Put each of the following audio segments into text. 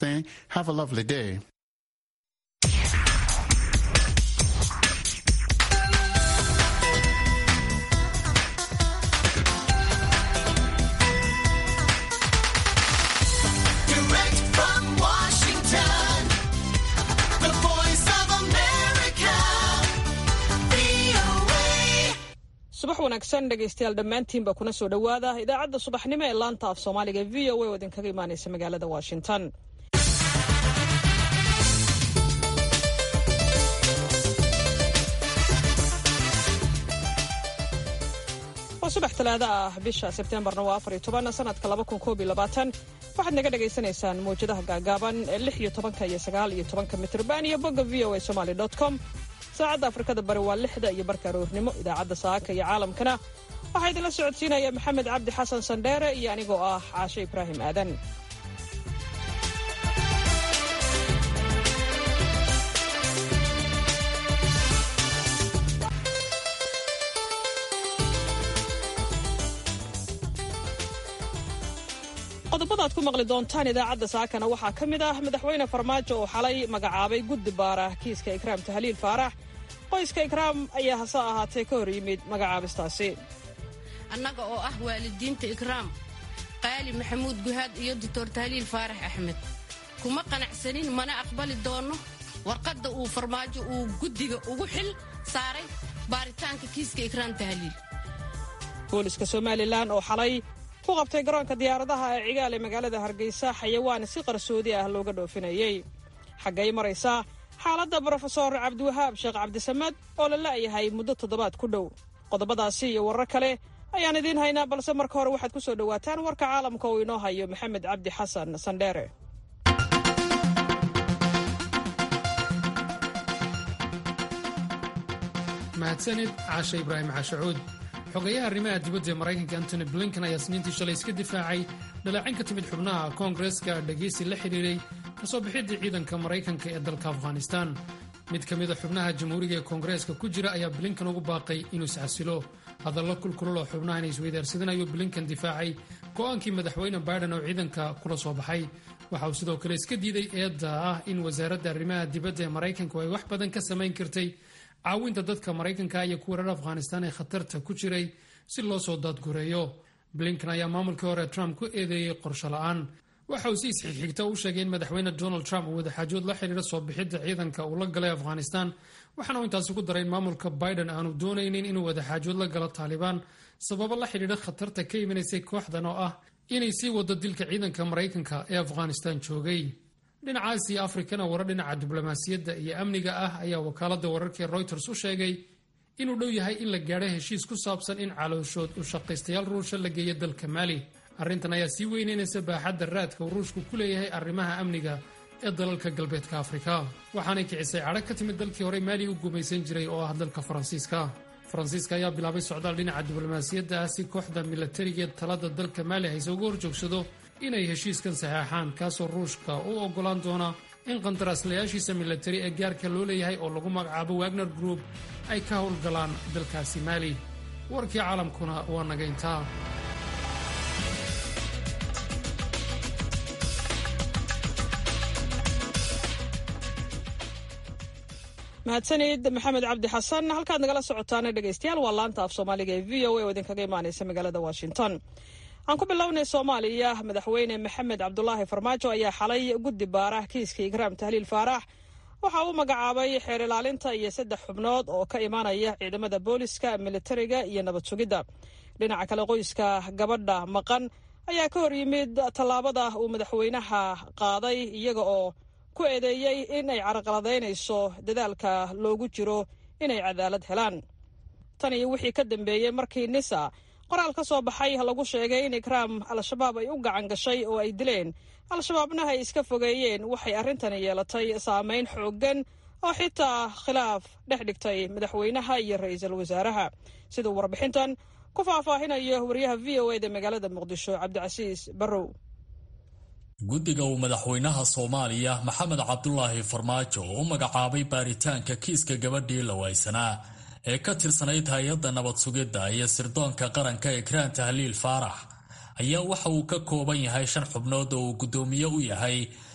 Have a lovely day. Direct from Washington, the voice of America, VOA. subax wanaagsan dhegaystayaal dhammaantiinba kuna soo dhowaada idaacadda subaxnimo ee laanta af soomaaliga v o a oo idinkaga imaanaysa magaalada washington waa subax talaado ah bisha sebteembarna waa afar iyo toban sanadka laba kun koob iyo labaatan waxaad naga dhagaysanaysaan mawjadaha gaagaaban ee lix iyo tobanka iyo sagaal iyo tobanka mitrban iyo bogga v o a somaly dot com saacadda afrikada bari waa lixda iyo barka aroornimo idaacadda saaka iyo caalamkana waxaa idinla socodsiinaya maxamed cabdi xasan sandheere iyo anigoo ah caashe ibraahim aadan qodobada aad ku maqli doontaan idaacadda saakana waxaa ka mid ah madaxweyne farmaajo oo xalay magacaabay guddi baara kiiska ikraam tahliil faarax qoyska ikraam ayaa hase ahaatee ka hor yimid magacaabistaasi annaga oo ah waalidiinta ikraam qaali maxamuud guhaad iyo doctor tahliil faarax axmed kuma qanacsanin mana aqbali doonno warqadda uu farmaajo uu guddiga ugu xil saaray baaritaanka kiiska ikraam tahliil booliska somalilan oo xalay ku qabtay garoonka diyaaradaha ee cigaal ee magaalada hargeysa xayawaan si qarsoodi ah looga dhoofinayey xaggay maraysaa xaaladda brofesor cabdiwahaab sheekh cabdisamad oo la la'yahay muddo toddobaad ku dhow qodobadaasi iyo warar kale ayaan idiin haynaa balse marka hore waxaad ku soo dhowaataan warka caalamka uu inoo hayo maxamed cabdi xasan sandheere mahadsanid caashe ibraahim xashacuud xogayaha arrimaha dibadda ee maraykanka antony blinken ayaa sniintii shalay iska difaacay dhaleecin ka timid xubnaha koongareska dhegaysi la xidhiidhay kasoo bixidda ciidanka maraykanka ee dalka afghanistan mid ka mida xubnaha jamhuuriga ee koongareeska ku jira ayaa blinken ugu baaqay inuu isxasilo hadallo kulkulul oo xubnahan isweydaarsadanayo blinken difaacay go'aankii madaxweyne biden oo ciidanka kula soo baxay waxa uu sidoo kale iska diiday eedda ah in wasaaradda arrimaha dibadda ee maraykanku ay wax badan ka samayn kartay caawinta dadka maraykanka iyo kuwa reer afghanistan ee khatarta ku jiray si loo soo daadgureeyo blinken ayaa maamulkii hore trump ku eedeeyey qorsho la'aan waxa uu si isxigxigta u sheegay in madaxweyne donald trump uu wadaxaajood la xidhiidha soo bixidda ciidanka uu la galay afghanistan waxaana uu intaasi ku daray in maamulka biden aanu doonaynin inuu wadaxaajood la galo taalibaan sababo la xidhiidha khatarta ka imanaysay kooxdan oo ah inay sii wado dilka ciidanka maraykanka ee afghanistan joogay dhinaca aasiya afrikana warar dhinaca diblomaasiyadda iyo amniga ah ayaa wakaaladda wararkii reuters u sheegay inuu dhow yahay in la gaadho heshiis ku saabsan in calooshood u shaqaystayaal ruusha la geeyo dalka maali arrintan ayaa sii weyneynaysa baaxadda raadka uu ruushku ku leeyahay arrimaha amniga ee dalalka galbeedka afrika waxaanay kicisay cadhag ka timid dalkii horey maali u gumaysan jiray oo ah dalka faransiiska faransiiska ayaa bilaabay socdaal dhinaca diblomaasiyadda ah si kooxda milatariga ee talada dalka maali hayse uga horjoogsado inay heshiiskan saxeexaan kaasoo ruushka u oggolaan doona in qandaraaslayaashiisa milatari ee gaarka loo leeyahay oo lagu magacaabo wagner group ay ka howlgalaan dalkaasi maali warkii caalamkuna waa naga intaa mahadsanid maxamed cabdi xasan halkaad nagala socotaana dhegaystayaal waa laanta af soomaaliga ee v o a oo idinkaga imaanaysa magaalada washington aan ku bilownay soomaaliya madaxweyne maxamed cabdulaahi farmaajo ayaa xalay guddi baara kiiska ikraam tahliil faarax waxa uu magacaabay xeer ilaalinta iyo saddex xubnood oo ka imaanaya ciidamada booliska militariga iyo nabad sugidda dhinaca kale qoyska gabadha maqan ayaa ka hor yimid tallaabada uu madaxweynaha qaaday iyaga oo ku eedeeyey in ay carqaladaynayso dadaalka loogu jiro inay cadaalad helaan tan iyo wixii ka dambeeyey markii nisa qoraal ka soo baxay lagu sheegay in ikraam al-shabaab ay u gacan gashay oo ay dileen al-shabaabna ay iska fogeeyeen waxay arrintani yeelatay saameyn xooggan oo xitaa khilaaf dhex dhigtay madaxweynaha iyo ra-iisul wasaaraha siduu warbixintan ku faahfaahinayo wariyaha v o eda magaalada muqdisho cabdicasiis barrow guddiga uu madaxweynaha soomaaliya maxamed cabdulaahi farmaajo u magacaabay baaritaanka kiiska gabadhii la waysanaa ee ka tirsanayd hay-adda nabad sugidda iyo sirdoonka qaranka ekraan tahliil faarax ayaa waxa uu ka kooban yahay shan xubnood oo uu guddoomiye u yahay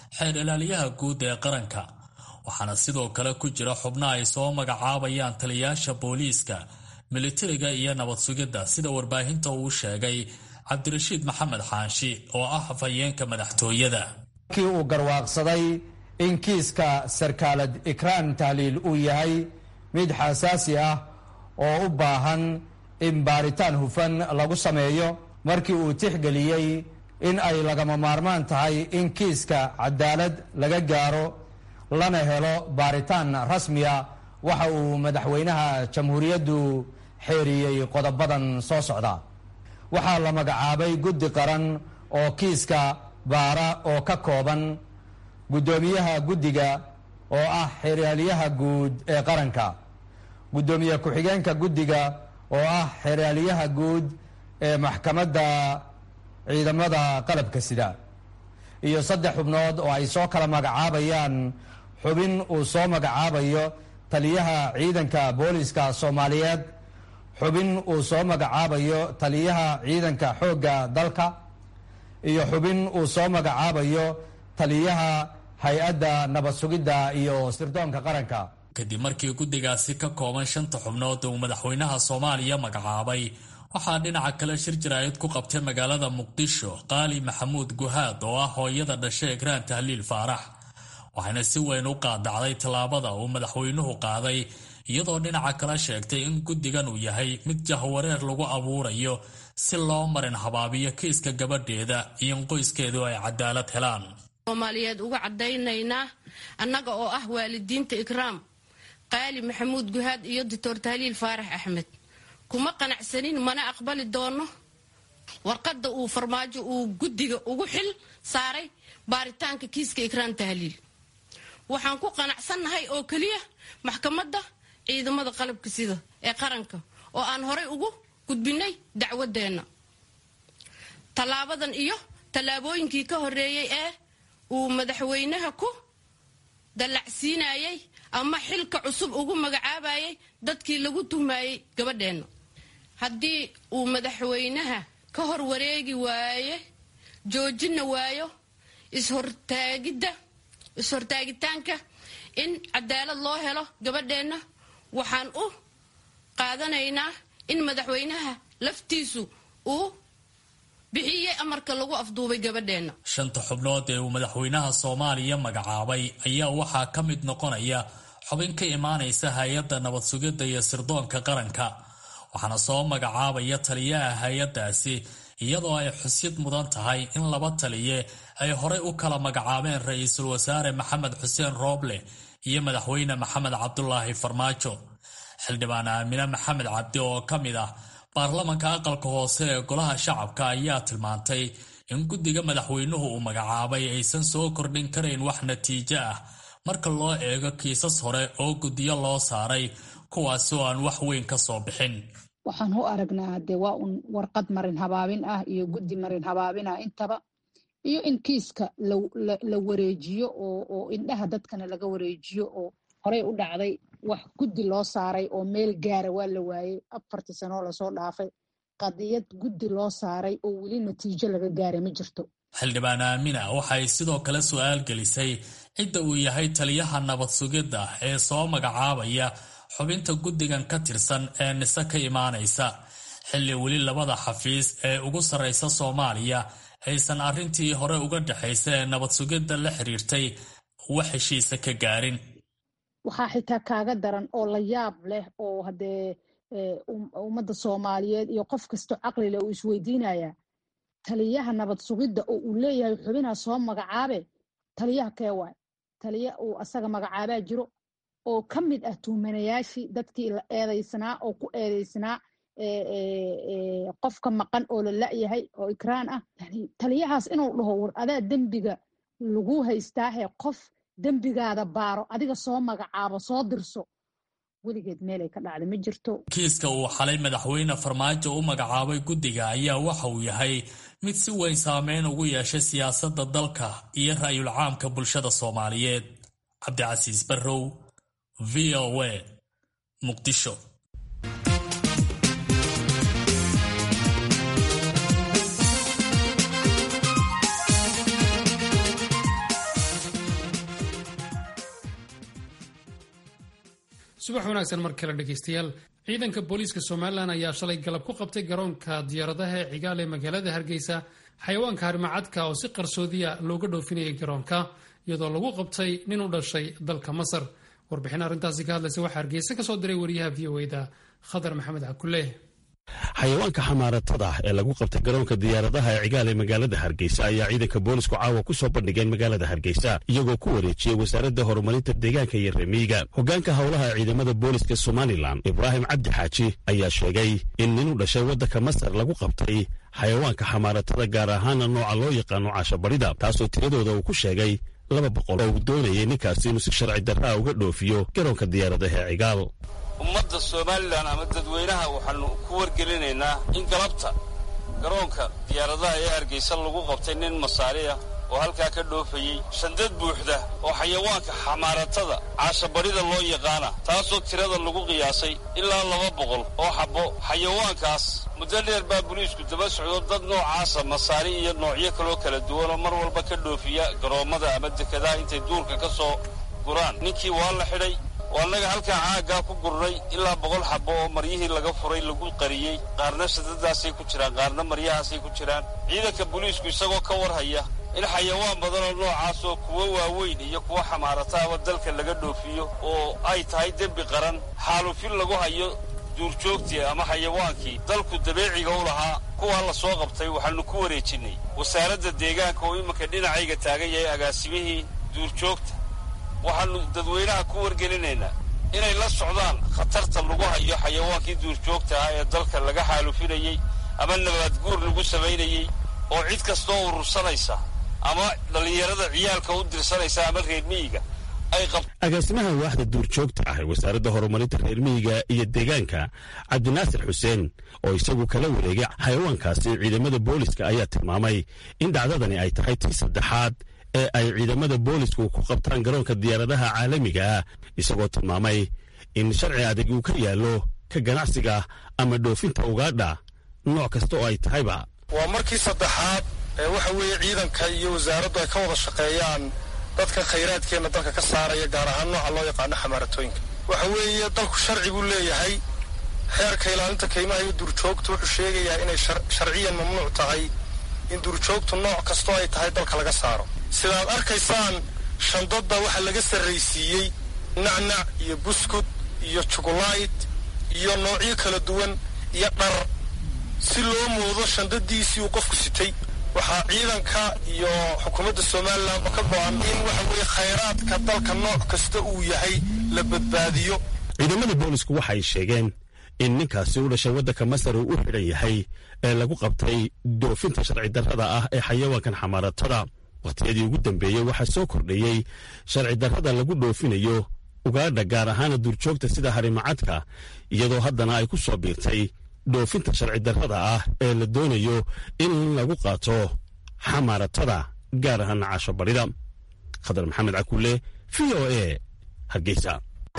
xeer ilaaliyaha guud ee qaranka waxaana sidoo kale ku jira xubno ay soo magacaabayaan taliyayaasha booliiska militariga iyo nabad sugidda sida warbaahinta uu sheegay cabdirashiid maxamed xaanshi oo ah afhayeenka madaxtooyada kii uu garwaaqsaday in kiiska sarkaalad ikraan tahliil uu yahay mid xasaasi ah oo u baahan in baaritaan hufan lagu sameeyo markii uu tixgeliyey in ay lagama maarmaan tahay in kiiska cadaalad laga gaaro lana helo baaritaan rasmiya waxa uu madaxweynaha jamhuuriyaddu xeeriyey qodobadan soo socda waxaa la magacaabay guddi qaran oo kiiska baara oo ka kooban guddoomiyaha guddiga oo ah xeraalyaha guud ee qaranka guddoomiye ku-xigeenka guddiga oo ah xeraalyaha guud ee maxkamadda ciidamada qalabka sida iyo saddex xubnood oo ay soo kala magacaabayaan xubin uu soo magacaabayo taliyaha ciidanka booliska soomaaliyeed xubin uu soo magacaabayo taliyaha ciidanka xoogga dalka iyo xubin uu soo magacaabayo taliyaha hay-adda nabad sugidda iyo sirdoonka qaranka kadib markii guddigaasi ka kooban shanta xubnood uu madaxweynaha soomaaliya magacaabay waxaa dhinaca kale shir jaraa'id ku qabtay magaalada muqdisho qaali maxamuud guhaad oo ah hooyada dhashay ekraan tahliil faarax waxayna si weyn u qaadacday tallaabada uu madaxweynuhu qaaday iyadoo dhinaca kale sheegtay in guddigan uu yahay mid jahwareer lagu abuurayo si loo marin habaabiyo kiiska gabadheeda iyo in qoyskeedu ay cadaalad helaan soomaaliyeed uga caddaynaynaa annaga oo ah waalidiinta ikraam qaali maxamuud guhaad iyo doctor tahliil faarax axmed kuma qanacsanin mana aqbali doono warqadda uu farmaajo uu guddiga ugu xil saaray baaritaanka kiiska ikraam tahliil waxaan ku qanacsannahay oo keliya maxkamadda ciidamada qalabka sida ee qaranka oo aan horay ugu gudbinay dacwadeenna tallaabadan iyo tallaabooyinkii ka horreeyey ee uu madaxweynaha ku dallacsiinayay ama xilka cusub ugu magacaabayay dadkii lagu tuhmayey gabadheenna haddii uu madaxweynaha ka hor wareegi waaye joojina waayo ishortaagidda is-hortaagitaanka in cadaalad loo helo gabadheenna waxaan u qaadanaynaa in madaxweynaha laftiisu uu bixiyey amarka lagu afduubay gabadheenna shanta xubnood ee uu madaxweynaha soomaaliya magacaabay ayaa waxaa ka mid noqonaya xubin ka imaanaysa hay-adda nabad sugidda iyo sirdoonka qaranka waxaana soo magacaabaya taliyaha hay-addaasi iyadoo ay xusid mudan tahay in laba taliye ay horey u kala magacaabeen ra-iisul wasaare maxamed xuseen rooble iyo madaxweyne maxamed cabdulaahi farmaajo xildhibaan aamine maxamed cabdi oo ka mid ah baarlamanka aqalka hoose ee golaha shacabka ayaa tilmaantay in guddiga madaxweynuhu uu magacaabay aysan soo kordhin karayn wax natiijo ah marka loo eego kiisas hore oo guddiyo loo saaray kuwaasi oo aan wax weyn ka soo bixin waxaan u aragnaa dee waa un warqad marin habaabin ah iyo guddi marin habaabin ah intaba iyo in kiiska la wareejiyo oo indhaha dadkana laga wareejiyo oo horey u dhacday wax guddi loo saaray oo meel gaara waa la waayey afartii sanoo lasoo dhaafay qadiyad guddi loo saaray oo weli natiijo laga gaaray ma jirto xildhibaan aamina waxay sidoo kale su-aal gelisay cidda uu yahay taliyaha nabad sugidda ee soo magacaabaya xubinta guddigan ka tirsan ee nise ka imaanaysa xilli weli labada xafiis ee ugu sarraysa soomaaliya aysan arrintii hore uga dhexaysa ee nabad sugidda la xiriirtay wax heshiisa ka gaarin waxaa xitaa kaaga daran oo la yaab leh oo haddee ummadda soomaaliyeed iyo qof kastoo caqli leh uu isweydiinaya taliyaha nabad sugidda oo uu leeyahay xubinaa soo magacaabe taliyaha kee waay taliya uu asaga magacaabaa jiro oo ka mid ah tuhmanayaashii dadkii la eedaysnaa oo ku eedaysnaa qofka maqan oo la la'yahay oo ikraan ah taliyahaas inuu dhaho war adaa dembiga lagu haystaahe qof dembigaada baaro adiga soo magacaabo soo dirso weligeed meelay ka dhacda ma jirto kiiska uu xalay madaxweyne farmaajo u magacaabay guddiga ayaa waxa uu yahay mid si weyn saameyn ugu yeeshay siyaasadda dalka iyo ra'yul caamka bulshada soomaaliyeed cabdicasiis barrow v o a muqdisho subax wanaagsan mar kale dhegaystayaal ciidanka booliiska somalilan ayaa shalay galab ku qabtay garoonka diyaaradaha ee cigaal ee magaalada hargeysa xayawaanka harimacadka oo si qarsoodiya looga dhoofinayay garoonka iyadoo lagu qabtay nin u dhashay dalka masar warbixin arrintaasi ka hadlaysa waxaa hargeysa ka soo diray wariyaha v o da khadar maxamed cakule xayawaanka xamaaratada ee lagu qabtay garoonka diyaaradaha ee cigaal ee magaalada hargeysa ayaa ciidanka boolisku caawa ku soo bandhigeen magaalada hargeysa iyagoo ku wareejiyey wasaaradda horumarinta deegaanka iyo reemiyiga hoggaanka howlaha ciidamada booliska somalilan ibraahim cabdi xaaji ayaa sheegay in nin u dhashay waddanka masar lagu qabtay xayawaanka xamaaratada gaar ahaana nooca loo yaqaano caashabarida taasoo tiradooda uu ku sheegay laba boqol oo uu doonayay ninkaasi inuu si sharci darraa uga dhoofiyo garoonka diyaaradaha ee cigaal ummadda somalilan ama dadweynaha waxaannu ku wargelinaynaa in galabta garoonka diyaaradaha ee hargeysa lagu qabtay nin masaari ah oo halkaa ka dhoofayey shandad buuxda oo xayawaanka xamaaratada caashabarida loo yaqaana taasoo tirada lagu qiyaasay ilaa laba boqol oo xabbo xayawaankaas muddo dheer baa boliisku daba socdo dad noocaasa masaari iyo noocyo kaloo kala duwan oo mar walba ka dhoofiya garoommada ama dekadaha intay duurka ka soo guraan ninkii waa la xidhay oo annaga halkaa caaggaa ku gurnay ilaa boqol xabbo oo maryihii laga furay lagu qariyey qaarna shadadaasay ku jiraan qaarna maryahaasay ku jiraan ciidanka boliisku isagoo ka warhaya in xayawaan badanoo noocaas oo kuwo waaweyn iyo kuwo xamaarataaba dalka laga dhoofiyo oo ay tahay dembi qaran xaalufin lagu hayo duurjoogtii ama xayawaankii dalku dabeeciga u lahaa kuwaa la soo qabtay waxaannu ku wareejinnay wasaaradda deegaanka oo iminka dhinacayga taagan yahay agaasimihii duurjoogta waxaannu dadweynaha ku wargelinaynaa inay la socdaan khatarta lagu hayo xayawaankii duurjoogta ah ee dalka laga xaalufinayey ama nabaadguur lagu samaynayey oo cid kastoo urursanaysa ama dhallinyarada ciyaalka u dirsanaysa ama reer miyiga ay qab agaasimaha waaxda duurjoogta ah ee wasaaradda horumarinta reer miyiga iyo deegaanka cabdinaasir xuseen oo isagu kala wareegay xayawaankaasi ciidamada booliska ayaa tilmaamay in dhacdadani ay tahay tii saddexaad ee ay ciidamada boolisku ku qabtaan garoonka diyaaradaha caalamiga ah isagoo tilmaamay in sharci adag uu ka yaallo ka ganacsiga ama dhoofinta ugaadha nooc kasta oo ay tahayba waa markii saddexaad ee waxa weeye ciidanka iyo wasaaraddu ay ka wada shaqeeyaan dadka khayraadkeenna dalka ka saaraya gaar ahaan nooca loo yaqaano xamaaratooyinka waxa weeye dalku sharci buu leeyahay xeerka ilaalinta kaymaha iyo duurjoogtu wuxuu sheegayaa inay sharciyan mamnuuc tahay in duurjoogtu nooc kastoo ay tahay dalka laga saaro sidaad arkaysaan shandadda waxaa laga sarraysiiyey nacnac iyo buskud iyo jugulayt iyo noocyo kala duwan iyo dhar si loo moodo shandadiisii uu qofku sitay waxaa ciidanka iyo xukuumadda somalilan oo ka go-an in waxa weeye khayraadka dalka nooc kasta uu yahay la badbaadiyo ciidamada boolisku waxay sheegeen in ninkaasi u dhashay waddanka masar uu u xidhan yahay ee lagu qabtay doofinta sharci darrada ah ee xayawaankan xamaaratada wakhtiyadii ugu dambeeyey waxaa soo kordhayey sharci darrada lagu dhoofinayo ugaadha gaar ahaana duurjoogta sida harimacadka iyadoo haddana ay ku soo biirtay dhoofinta sharci darrada ah ee la doonayo in lagu qaato xamaaratada gaar ahaana caasho barida khadar maxamed cakulle v o a hargeysa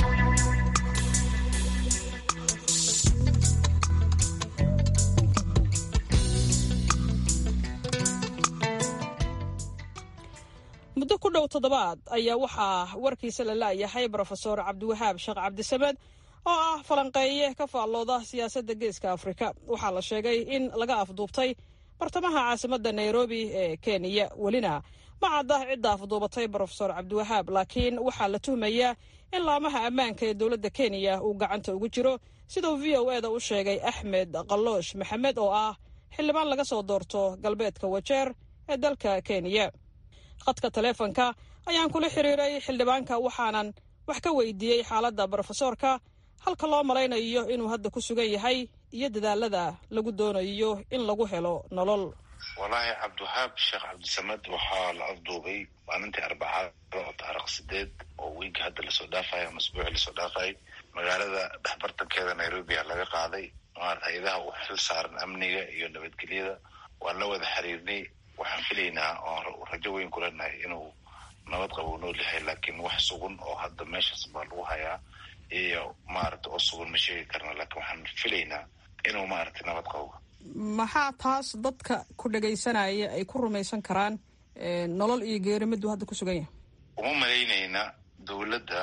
muddo ku dhow toddobaad ayaa waxaa warkiisa la laayahay brofesor cabdiwahaab sheekh cabdisamed oo ah falanqeeye ka faallooda siyaasadda geeska afrika waxaa la sheegay in laga afduubtay bartamaha caasimadda nairobi ee kenya welina ma cadda cidda afduubatay brofesor cabdiwahaab laakiin waxaa la tuhmayaa in laamaha ammaanka ee dowladda kenya uu gacanta ugu jiro siduu v o eda u sheegay axmed qaloosh maxamed oo ah xildhibaan laga soo doorto galbeedka wajeer ee dalka kenya khadka taleefonka ayaan kula xiriiray xildhibaanka waxaanan wax ka weydiiyey xaaladda brofesoorka halka loo malaynayo inuu hadda ku sugan yahay iyo dadaalada lagu doonayo in lagu helo nolol wallaahi cabdiwahaab sheekh cabdisamed waxaa la afduubay maalintii arbacada oo taariikh sideed oo wiigi hadda lasoo dhaafayo ama asbuuci lasoo dhaafayay magaalada dhexbartankeeda nairobi a laga qaaday hay-adaha u xil saaran amniga iyo nabadgelyada waan la wada xiriirnay waxaan filaynaa oo rajo weyn ku leenahay inuu nabad qabo u nool yahay laakiin wax sugan oo hadda meeshaas baa lagu hayaa iyo maaragta oo sugan ma sheegi karna laakiin waxaan filaynaa inuu maaragtay nabad qabo maxaa taas dadka ku dhagaysanaya ay ku rumaysan karaan nolol iyo geeri miduu hadda ku sugan yahay uma malaynayna dowladda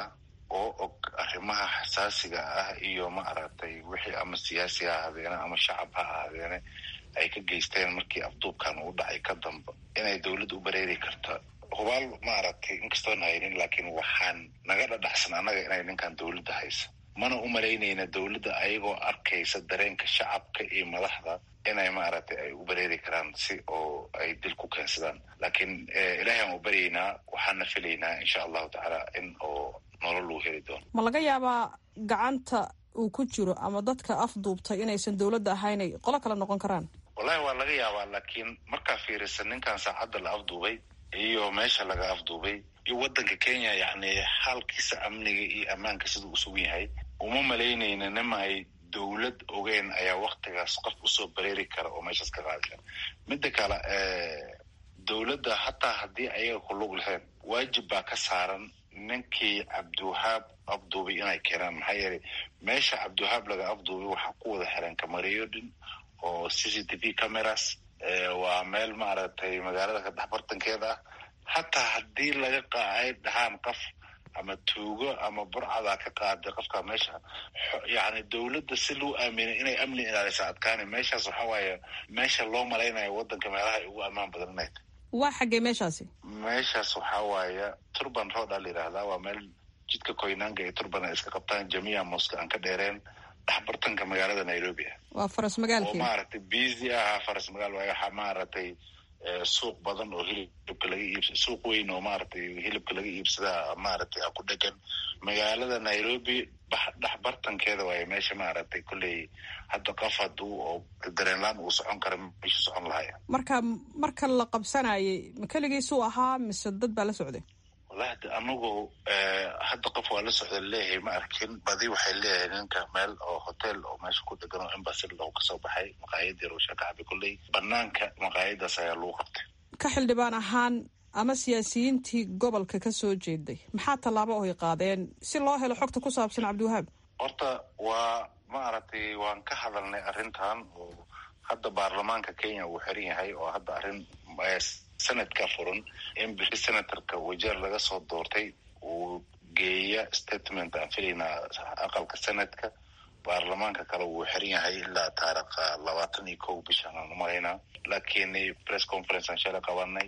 oo og arrimaha xasaasiga ah iyo ma aragtay wixii ama siyaasi ha ahaadeene ama shacab ha ahaadeene ay ka geysteen markii afduubkan uu dhacay ka damba inay dowladda u bareeri karta hubaal ma aragtay inkastoon haynin laakiin waxaan naga dhadhaxsan annaga inay ninkan dowladda haysa mana u malaynayna dowladda ayagoo arkaysa dareenka shacabka iyo madaxda inay maaragtay ay u bareeri karaan si oo ay dil ku keensadaan laakiin ilaahay aan u baryaynaa waxaana filaynaa insha allahu tacaala in oo nolol lagu heli doono ma laga yaabaa gacanta uu ku jiro ama dadka afduubtay inaysan dowladda ahaynay qolo kale noqon karaan wallahi waa laga yaabaa laakiin markaa fiirisa ninkan saacadda la afduubay iyo meesha laga afduubay iyo waddanka kenya yacni xaalkiisa amniga iyo ammaanka siduu usugan yahay uma malaynayna nima ay dowlad ogeen ayaa waktigaas qof usoo bareeri kara oo meeshaas ka qaadi kara midda kale dowladda hataa haddii ayaga ku lug lahayn waajib baa ka saaran ninkii cabdiwahaab afduubay inay keenaan maxaa yeelay meesha cabdiwahaab laga afduubay waxaa ku wada xiran kamareyo dhin oo c c t v cameras waa meel maaragtay magaalada ka dhex bartankeeda ah hataa haddii laga qaay dhahaan qof ama tuugo ama burcadaa ka qaaday qofka meesha yani dowladda si loo aaminay inay amni ilaalisa adkaani meeshaas waxa waaye meesha loo malaynayo waddanka meelaha ay ugu ammaan badan inay tahay waa xaggee meeshaasi meeshaas waxaa waaye turban road aa la yidhaahdaa waa meel jidka koynaanga iyo turban ay iska qabtaan jamiica moska aan ka dheereen dhexbartanka magaalada nairobi ah waa faras oo magaalkii maaragtay busy ahaa faras magaal waaye waxaa maaragtay suuq badan oo hilibka laga iibsa suuq weyn oo maaragtay hilibka laga iibsadaa maaragtay a ku dhegan magaalada nairobi bax dhex bartankeeda waaye meesha maaragtay kolley hadda qof haduu oo dareenlaan uu socon kara meeshu socon lahaya marka marka la qabsanayay ma keligiisuu ahaa mise dad baa la socday wallahi de anagu hadda qof waa la socda leeyahay ma arkin badi waxay leeyahay ninka meel oo hotel oo meesha ku dhegan oo embassy lagu kasoo baxay maqaayad yar oo shakacabi kolley banaanka maqaayadaas ayaa lagu qabtay ka xildhibaan ahaan ama siyaasiyiintii gobolka ka soo jeeday maxaa tallaabo oy qaadeen si loo helo xogta ku saabsan cabdiwahaab horta waa maaragtay waan ka hadalnay arrintan oo hadda baarlamaanka kenya uu xiran yahay oo hadda arrin sanadka furan in bixi senatorka wajeer laga soo doortay uu geeya statement aan filaynaa aqalka senadka baarlamaanka kale wuu xiran yahay ilaa taariikha labaatan iyo kow bishan aan umalaynaa laakiin press conference aan shalay qabanay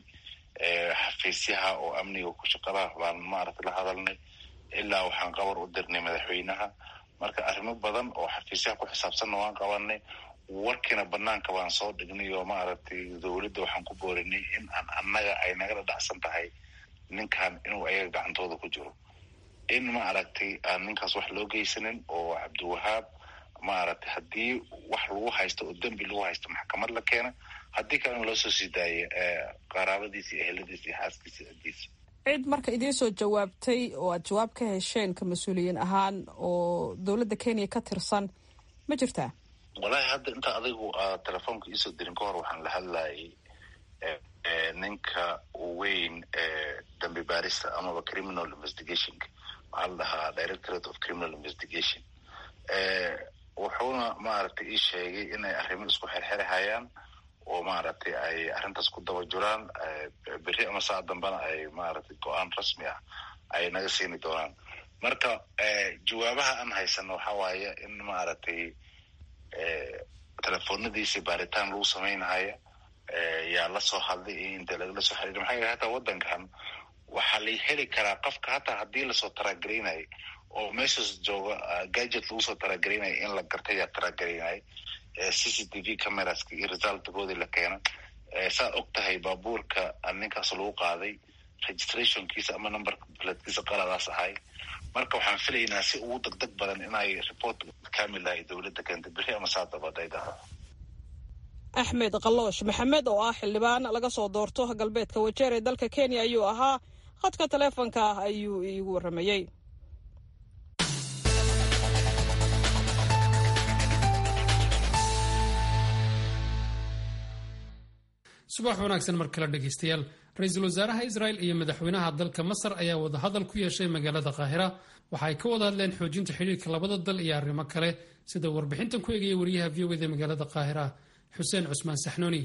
xafiisyaha oo amniga ku shaqalaha baan maaragtay la hadalnay ilaa waxaan qabar u dirnay madaxweynaha marka arrimo badan oo xafiisyaha ku xisaabsanna waan qabanay warkiina banaanka baan soo dhignay oo maaragtay dowladda waxaan ku boorinay in aan annaga ay naga dhadhacsan tahay ninkan inuu ayaga gacantooda ku jiro in maaragtay aan ninkaas wax loo geysanin oo cabdiwahaab maaragtay haddii wax lagu haysto oo dembi lagu haysto maxkamad la keena haddii kalena loo soo sii daayo qaraabadiisa iyo eheladiisa iyo xaaskiisa cidiisa cid marka idiin soo jawaabtay oo aad jawaab ka hesheen ka mas-uuliyiin ahaan oo dowladda kenya ka tirsan ma jirtaa wallahi hadda inta adigu aad telefoonka iisoo dirin ka hor waxaan la hadlayay ninka weyn ee dambi baarista amaba criminal investigationka waxaa la dhahaa directorate of criminal investigation wuxuuna maaragtay ii sheegay inay arrimo isku xerxerahayaan oo maaragtay ay arrintaas ku daba jiraan berri ama saa dambena ay maaragtay go-aan rasmi ah ay naga siini doonaan marka jawaabaha aan haysano waxa waaye in maaragtay telefoonadiisi baaritaan lagu samaynahaya yaa lasoo hadlay iyo inta lagala soo xiriir maxaa yeele hataa waddankan waxaa la heli karaa qofka hataa haddii lasoo taragaraynayo oo meeshaas jooga gadget lagu soo taragaraynayo in la gartay yaa taragaraynayo c c t v cameraska iyo resultkoodii la keena saad og tahay baabuurka ninkaas lagu qaaday registrationkiisa ama numberka biladkiisa qaladaas ahay marka waxaan filaynaa si ugu degdeg badan inay report kamil ah ay dowladda keentay beri ama saa dabad ay dhahdo axmed kaloosh maxamed oo ah xildhibaan laga soo doorto galbeedka wajeer ee dalka kenya ayuu ahaa khadka taleefonka ah ayuu iigu waramayey subax wanaagsan mar kale dhegaystayaal ra-iisul wasaaraha israel iyo madaxweynaha dalka masar ayaa wadahadal ku yeeshay magaalada qaahira waxa ay ka wada hadleen xoojinta xidhiirka labada dal iyo arrimo kale sida warbixintan ku eegaya wariyaha v o eda magaalada qaahira xuseen cusmaan saxnuuni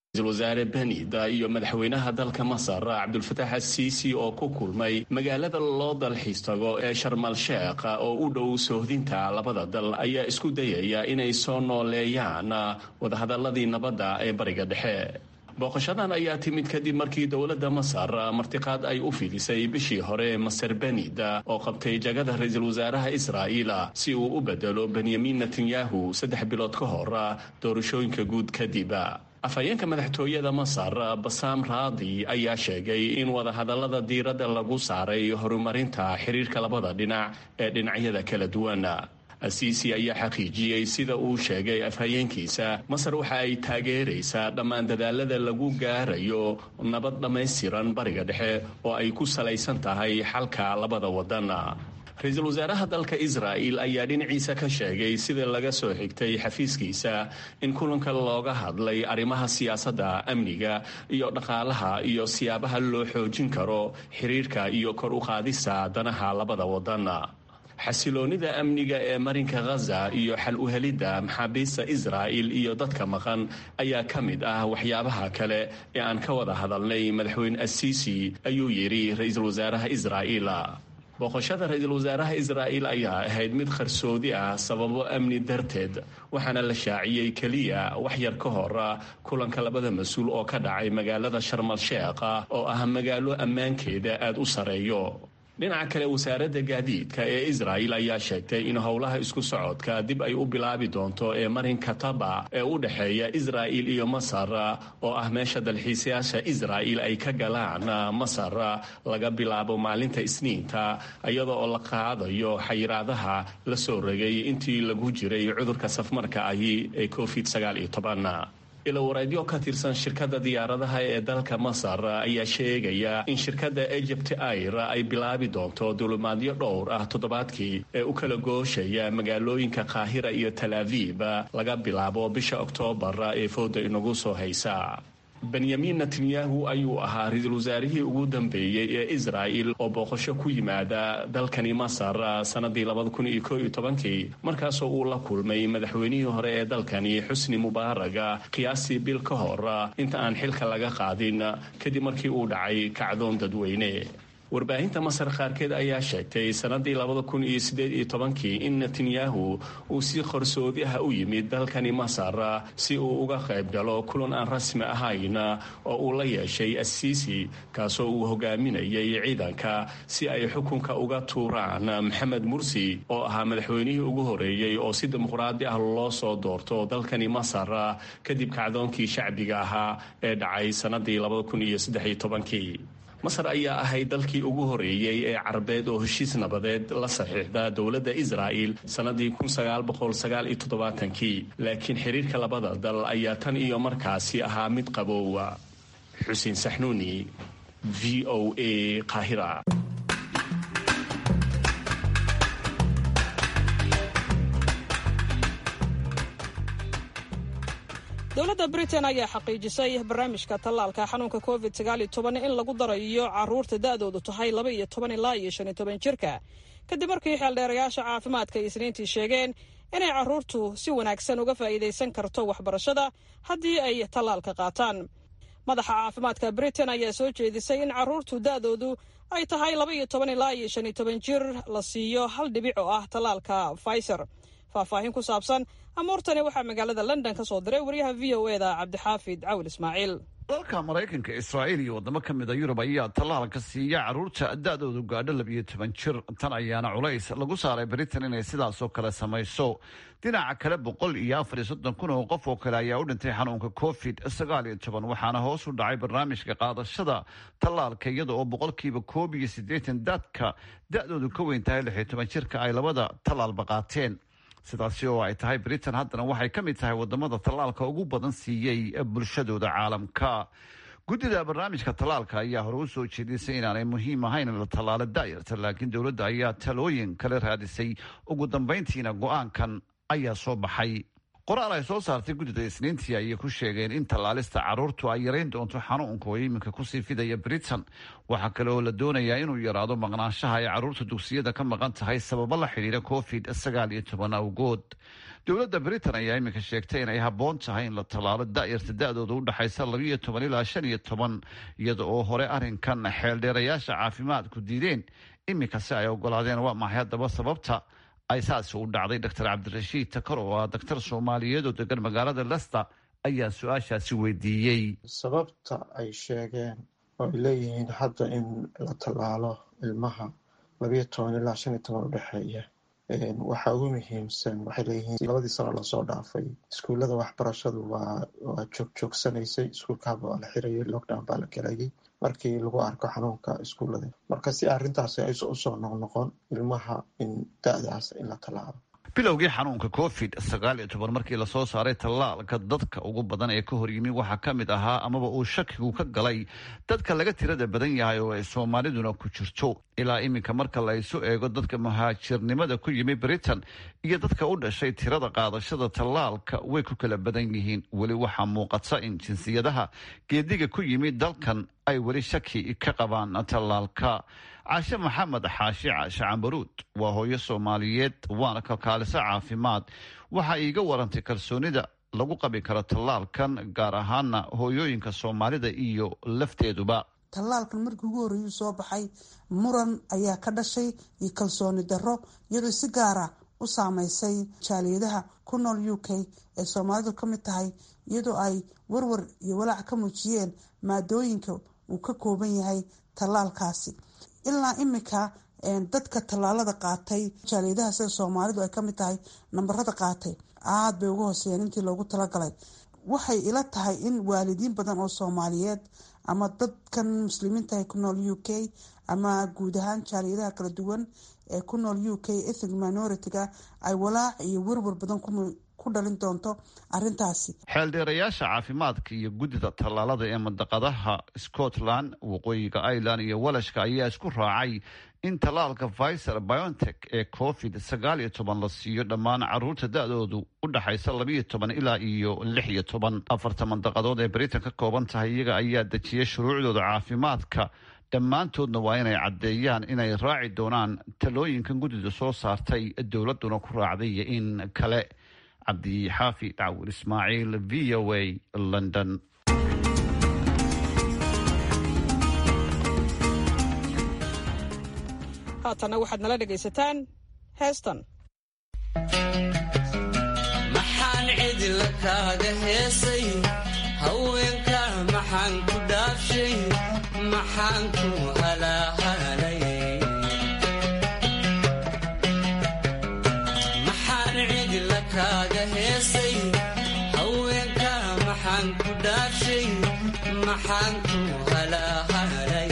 ra-iisul wasaare benida iyo madaxweynaha dalka masar cabdulfataax asiisi oo ku kulmay magaalada loo dalxiis tago ee sharmal sheekh oo u dhow soohdinta labada dal ayaa isku dayaya inay soo nooleeyaan wadahadaladii nabadda ee bariga dhexe booqashadan ayaa timid kadib markii dowladda masar martiqaad ay u fidisay bishii hore maser benid oo qabtay jagada ra-iisul wasaaraha israa'iil si uu u bedelo benyamin netanyahu saddex bilood ka hor doorashooyinka guud kadib afhayeenka madaxtooyada masar basaam raadi ayaa sheegay in wadahadallada diiradda lagu saaray horumarinta xiriirka labada dhinac ee dhinacyada kala duwan asiisi ayaa xaqiijiyey sida uu sheegay afhayeenkiisa masar waxa ay taageeraysaa dhammaan dadaalada lagu gaarayo nabad dhammaystiran bariga dhexe oo ay ku salaysan tahay xalka labada wadan ra-iisul wasaaraha dalka israa'il ayaa dhinaciisa ka sheegay sida laga soo xigtay xafiiskiisa in kulanka looga hadlay arrimaha siyaasadda amniga iyo dhaqaalaha iyo siyaabaha loo xoojin karo xiriirka iyo kor u qaadista danaha labada wadan xasiloonida amniga ee marinka khaza iyo xal u helidda maxaabiista israa'il iyo dadka maqan ayaa ka mid ah waxyaabaha kale ee aan ka wada hadalnay madaxweyne asiisi ayuu yidhi ra-iisul wasaaraha israa'iil booqashada ra-iisul wasaaraha israa'iil ayaa ahayd mid qarsoodi ah sababo amni darteed waxaana la shaaciyey keliya wax yar ka hor kulanka labada mas-uul oo ka dhacay magaalada sharmal sheekh oo ah magaalo ammaankeeda aada u sareeyo dhinaca kale wasaaradda gaadiidka ee israa'il ayaa sheegtay in howlaha isku socodka dib ay u bilaabi doonto ee marinka taba ee u dhexeeya israa'il iyo masar oo ah meesha dalxiisayaasha israa'il ay ka galaan masar laga bilaabo maalinta isniinta iyada oo la qaadayo xayiraadaha la soo rogay intii lagu jiray cudurka safmarka ahi ee covid sagaal iyo toban ilawareedyo ka tirsan shirkadda diyaaradaha ee dalka masar ayaa sheegaya in shirkadda egypt air ay bilaabi doonto dulimaadyo dhowr ah toddobaadkii ee u kala gooshaya magaalooyinka qaahira iyo tal aviib laga bilaabo bisha oktoobar ee fooda inagu soo haysa benyamin netanyahu ayuu ahaa ra-iisul wasaarihii ugu dambeeyey ee israa'il oo booqasho ku yimaada dalkani masar sanadii labadakunyokooiyotobankii markaasoo uu la kulmay madaxweynihii hore ee dalkani xusni mubaaraga qiyaastii bil ka hor inta aan xilka laga qaadin kadib markii uu dhacay kacdoon dadweyne warbaahinta masar qaarkeed ayaa sheegtay sanadii labada kun iyo sideed iyo tobankii in netanyahu uu si qarsoodi ah u yimid dalkani masar si uu uga qayb galo kulan aan rasmi ahayn oo uu la yeeshay asiisi kaasoo uu hogaaminayay ciidanka si ay xukunka uga tuuraan maxamed mursi oo ahaa madaxweynihii ugu horeeyey oo si dimuqraadi ah loo soo doorto dalkani masar kadib kacdoonkii shacbiga ahaa ee dhacay sanadii labada kun iyo saddex iyo tobankii masar ayaa ahayd dalkii ugu horeeyey ee carabeed oo heshiis nabadeed la saxiixda dowladda israa'il sannadii kii laakiin xiriirka labada dal ayaa tan iyo markaasi ahaa mid qaboowa xuseen saxnuuni v o a qaahira dowladda britain ayaa xaqiijisay barnaamijka tallaalka xanuunka covid in lagu darayo caruurta da'doodu tahay laba iyo toban ilaa iyo shan iyo toban jirka kadib markii xeeldheerayaasha caafimaadka ay isniintii sheegeen inay caruurtu si wanaagsan uga faa'iidaysan karto waxbarashada haddii ay tallaalka qaataan madaxa caafimaadka britain ayaa soo jeedisay in caruurtu da'doodu ay tahay laba iyo toban ilaa iyo shan iyo toban jir la siiyo hal dhibic oo ah tallaalka pfizer faahfaahin ku saabsan amuurtani waxaa magaalada london ka soo diray wariyaha v o e da cabdixaafid cawil ismaaciil dalka maraykanka israa'iil iyo waddamo ka mid a yurub ayaa tallaalka siiya carruurta da'doodu gaadho labiyo toban jir tan ayaana culays lagu saaray britain inay sidaasoo kale samayso dhinaca kale boqol iyo afar iyo soddon kun oo qof oo kale ayaa u dhintay xanuunka covid sagaal iyo toban waxaana hoos u dhacay barnaamijka qaadashada tallaalka iyada oo boqolkiiba koob iyo siddeetan dadka da'doodu ka weyn tahay lix iyo toban jirka ay labada tallaalba qaateen sidaasi oo ay tahay britain haddana waxay ka mid tahay wadamada tallaalka ugu badan siiyey bulshadooda caalamka guddida barnaamijka tallaalka ayaa hore u soo jeedisay inaanay muhiim ahayn in la tallaalo daayarta laakiin dowladda ayaa talooyin kale raadisay ugu dambayntiina go-aankan ayaa soo baxay qoraal ay soo saartay guddida isniintii ayay ku sheegeen in tallaalista carruurtu ay yarayn doonto xanuunka oo iminka kusii fidaya britain waxaa kale oo la doonayaa inuu yaraado maqnaanshaha ay carruurta dugsiyada ka maqan tahay sababo la xidhiira covid sagaal iyo toban awgood dowladda britain ayaa iminka sheegtay inay habboon tahay in la tallaalo da'yarta da-dooda u dhexaysa labiiyo toban ilaa shan iyo toban iyada oo hore arrinkan xeeldheerayaasha caafimaadku diideen iminka si ay ogolaadeen waa maxay haddaba sababta ay saasi u dhacday doctor cabdirashiid takar oo ah daktar soomaaliyeed oo degan magaalada lester ayaa su-aashaasi weydiiyey sababta ay sheegeen oo ay leeyihiin hadda in la tallaalo ilmaha labiyo toban ilaa shan iyo toban udhexeeya waxaa ugu muhiimsan waxay leeyihiin labadii sano lasoo dhaafay iskuullada waxbarashadu waa waa joogjoogsanaysay iskuulka haba waa la xirayay lockdown baa la galayay markii lagu arko xanuunka iskuullada marka si arrintaasi aysa usoo noqnoqon ilmaha in da-daas in la tallaalo bilowgii xanuunka covid sagaal iyo toban markii lasoo saaray tallaalka dadka ugu badan ee ka horyimi waxaa ka mid ahaa amaba uu shakigu ka galay dadka laga tirada badan yahay oo ay soomaaliduna ku jirto ilaa iminka marka la isu eego dadka muhaajirnimada ku yimi britain iyo dadka u dhashay tirada qaadashada tallaalka way ku kala badan yihiin weli waxaa muuqata in jinsiyadaha geediga ku yimi dalkan ay weli shaki ka qabaan tallaalka caashe maxamed xaashi caashe cambaruud waa hooyo soomaaliyeed waana kalkaaliso caafimaad waxaa iiga warantay kalsoonida lagu qabi karo tallaalkan gaar ahaana hooyooyinka soomaalida iyo lafteeduba tallaalkan markii ugu horreeyuu soo baxay muran ayaa ka dhashay iyo kalsooni darro iyadoo si gaara u saameysay jaaliyadaha ku nool u k ee soomaalidu ka mid tahay iyadoo ay warwar iyo walaac ka muujiyeen maadooyinka uu ka kooban yahay tallaalkaasi ilaa imika dadka tallaalada qaatay jaaliyadaha sida soomaalidu ay kamid tahay nambarada qaatay aada bay uga hooseeyeen intii loogu talagalay waxay ila tahay in waalidiin badan oo soomaaliyeed ama dadkan muslimiinta ee ku nool u k ama guud ahaan jaaliyadaha kala duwan ee ku nool u k ethnic minority-ga ay walaac iyo werwar badan ku dhalin doonto arintaasi xeeldheerayaasha caafimaadka iyo guddida tallaalada ee mandaqadaha scotland waqooyiga ireland iyo walashka ayaa isku raacay in tallaalka viser biontech ee covid sagaal iyo toban la siiyo dhammaan caruurta da-doodu u dhaxaysa labiiyo toban ilaa iyo lix iyo toban afarta mandaqadood ee britain ka kooban tahay iyaga ayaa dejiyay shuruucdooda caafimaadka dhammaantoodna waa inay caddeeyaan inay raaci doonaan talooyinkan guddida soo saartay dowladuna ku raacday iyo in kale cabdi xaafi dhacwur ismaaciil v o a london haatanna waxaad nala dhegaysataan heestan maxaan cidila kaaga heesay haweenka maxaan ku dhaafshay maxaan ku halaahalay maxaan cidila kaaga heesay haweenka maxaan ku dhaafshay maxaan ku halaahalay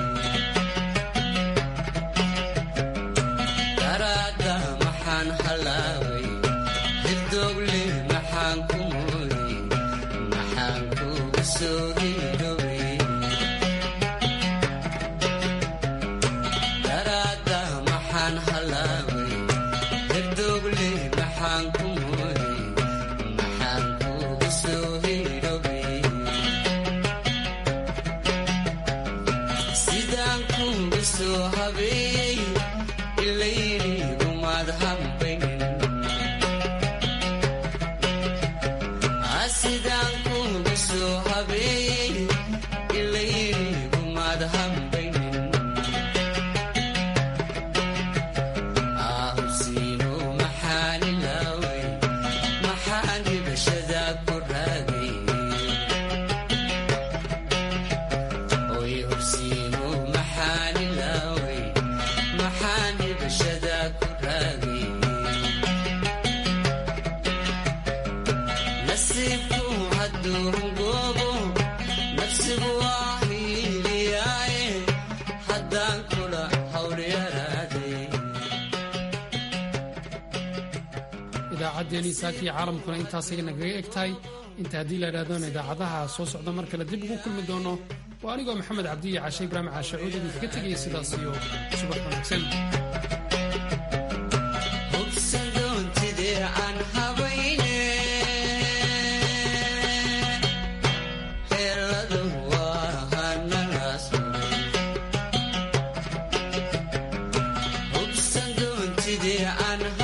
daraada maxaan halaaway hirdoogle maxaan ku mooyey maxaan kugu soo hidhowey daraada maxaan halaaway hirdoogle maxaan ku mooyey maxaan kugu soo hidhowey sidaan kugu soo habeeyey ilayniigumaad hambaynin sidaan kugu soo habeeyey ilayniigumaad hambaynin ahubsiino maxaan ilaaway maxaan dhibashadaa ku raagay oy hubsiino maxaan ilaaway maxaan dhibashadaa ku raagay nasiibku hadduu hungoobo nafsigu waa hiiliyaaye haddaan kula hawlyaraaday idaacaddeenii saakii caalamkuna intaasay nagaga eg tahay inta haddii la idhahdoona idaacadaha soo socda mar kale dib ugu kulmi doono waa anigoo maxamed cabdi iyo cashe ibraahim caashacuud idinkaga tegaya sidaas iyo subax wanaagsan hubsan doontidee aan habayne sidii aan